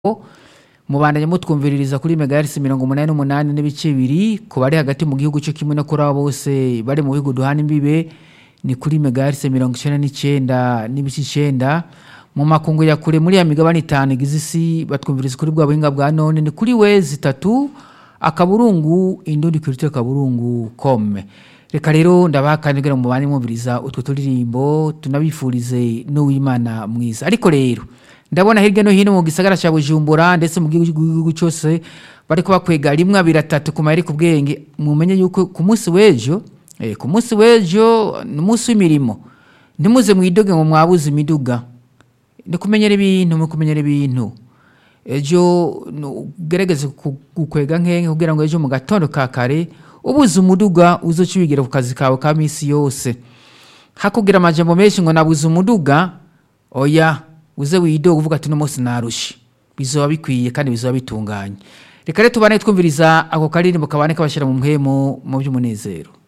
mubandanye mutwumviririza kuri megahertz mirongo umunani n'umunani n'ibice bibiri ku bari hagati mu gihugu cyo kimwe no kuri abo bose bari mu bihugu duhana imbibe ni kuri megahertz mirongo icenda n'icenda n'ibice icenda mu makungu ya kure muri ya migabane itanu igize isi batwumviriza kuri bwa buhinga bwa none ni kuri wezi itatu akaburungu indundi kulture kaburungu com reka rero ndabaha kandi kugira ngo mubane mwumviriza utwo turirimbo tunabifurize n'uwimana mwiza ariko rero ndabona hirya no hino mu gisagara cya bujumbura ndetse mu gihugu cyose bari kubakwega rimwe abiri atatu ku mayeri ku bwenge mumenye yuko ku munsi w'ejo eh, ku munsi w'ejo ni umunsi w'imirimo ntimuze mwidoge ngo mwabuze imiduga ni kumenyera ibintu mu kumenyera ibintu ejo ugerageze gukwega nkenge kugira ngo ejo mu gatondo ka kare ubuze umuduga uzoca wigira ku kazi kawe ka minsi yose hakugira amajambo menshi ngo nabuze umuduga oya uze widoga uvuga ati uno munsi narushe bizoba bikwiye kandi bizoba bitunganye reka rero tubane twumviriza ako karirimbo kabane kabashyira mu mpemu mu by'umunezero